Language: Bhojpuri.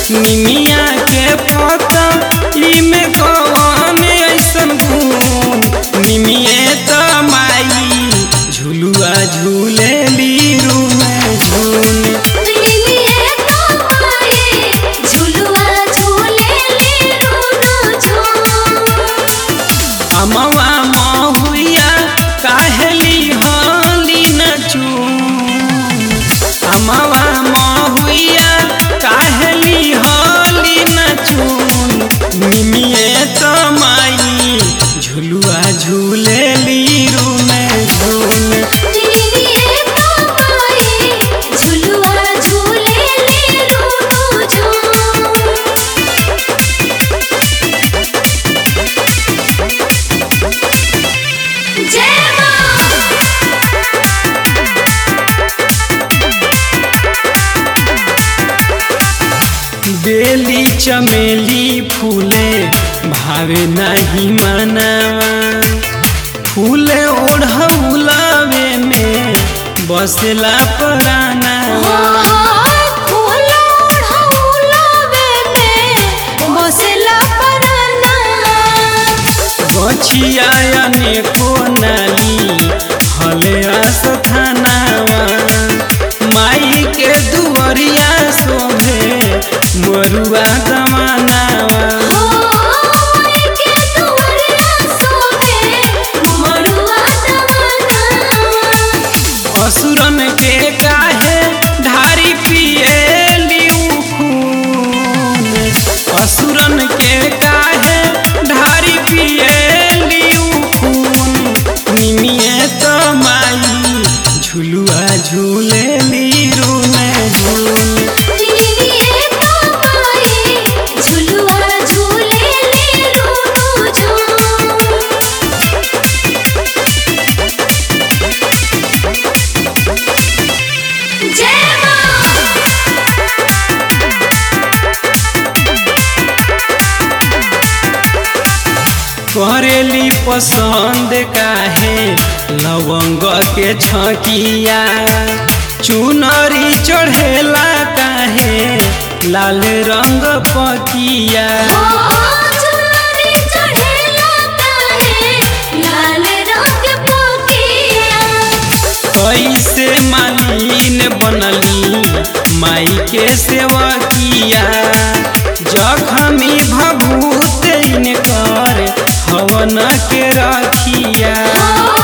निमिया के पता इमे कौन ऐसन गुण निमिये त माई झुलुआ झूले लीरू में झूल निमिये तो माए झुलुआ झूले ले रोनो झूम अमवा महुआ काहेली हली नचू अमवा महुआ काहेली हली नचून निमिये त माई झुलुआ झूले लीरू में झूल निमिये तो माए झुलुआ झूले ले रोनो झूम जय मां बेली चमेली फूले भावे नहीं मनावा फूले ओढ़ौलावे में बसला पराना गछिया अनेको नाली हले आस्थानावा माई के दुअरिया शोभे मरुआ जमानावा असुरन के काहे ढारी पिएली खून असुरन के काहे ढारी पिएली खून निमिये त माई झुलुआ झूले लीरू में झूल जय मां करेली पसंद काहे लवंग के छकिया चुनरी चढ़ेला काहे लाल रंग पकिया कैसे मालिन बनली माई के सेवकिया जखमी भभूत इनकर हवन के रखिया